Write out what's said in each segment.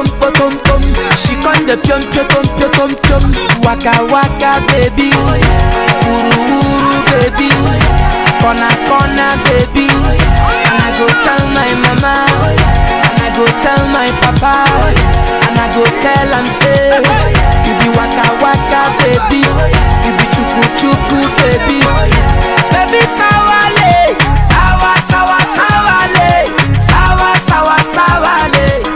potom potom pom. She con the pium pium pium pium pium pium. Waka waka baby, uru uru baby, corner corner baby. And I go tell my mama, and I go tell my papa, and I go tell am say, you be waka waka baby, you be chuku chuku baby, baby sawale, sawa sawa sawale, sawa sawa sawale.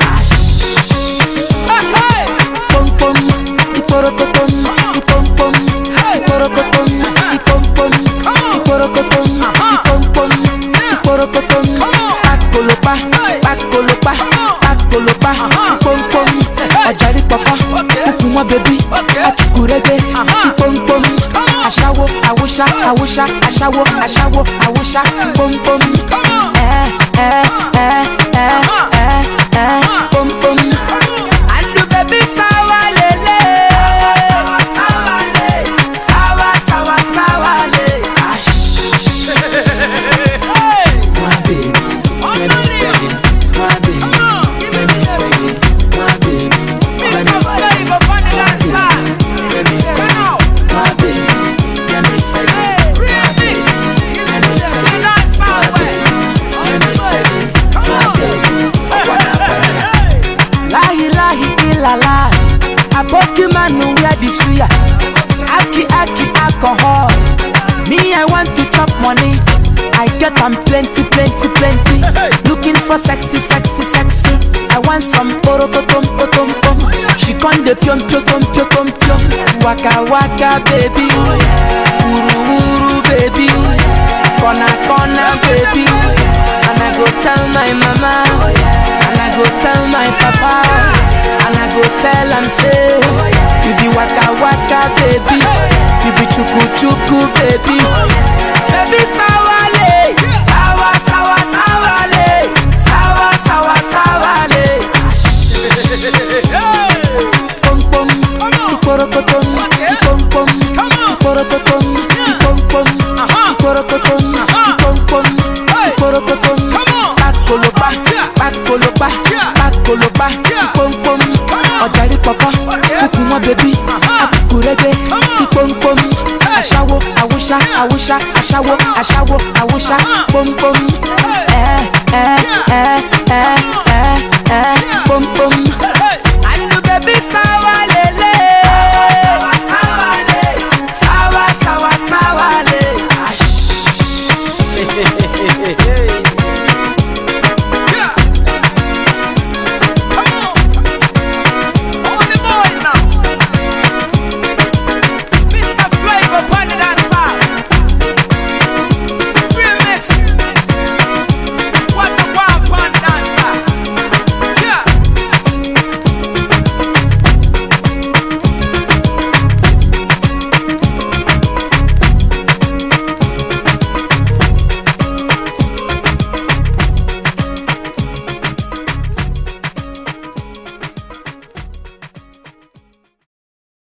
Pom pom, iporokotom, ipom pom, iporokotom, ipom pom, iporokotom, ipom pom, iporokotom. Pakolopa, pakolopa, pakolopa, ipom pom. Ọ̀jàrí pọ̀pọ̀, kúkúmọ́ bèbí, àtùkùrẹ́gbẹ́, ipom pom. Aṣáwo, àwòṣá, àwòṣá, aṣáwo, aṣáwo, àwòṣá, pom pom. Ẹ ẹ ẹ ẹ ẹ ẹ pom pom. Andu baby sawa lele Sawa sawa le Sawa sawa sawa le My baby, let me fag it. My baby, let me fag it. My baby, let me fag it. Let me fag it. My baby, let me fag it. My baby, let me fag it. My baby, let me fag it. My baby, I wanna fag it. Lahi lahi ilala Aboki manu wear the suya Aki aki alcohol Me I want to chop money I get am plenty plenty plenty Looking for sexy sexy sexy I want some porokotom potom pom She con the pium pium pium pium pium pium Waka waka baby Uru uru baby Corner corner baby And I go tell my mama And I go tell my papa And I go tell am say You be waka waka baby You be chuku chuku baby Baby sawale Sawa sawa sawale Sawa sawa sawale Pom pom Ikorokotom Ipom pom Ikorokotom Ipom pom Ikorokotom Ipom pom Ikorokotom Pakolopa Pakolopa Pakolopa Ipom pom Ọ̀jàrí pọ̀pọ̀ Kúkúmọ́ bèbí Àtùkùrẹ́gbẹ́ Ipom pom Aṣáwo Àwùṣá Àwùṣá Aṣáwo Aṣáwo Àwùṣá Pom pom Ẹ ẹ ẹ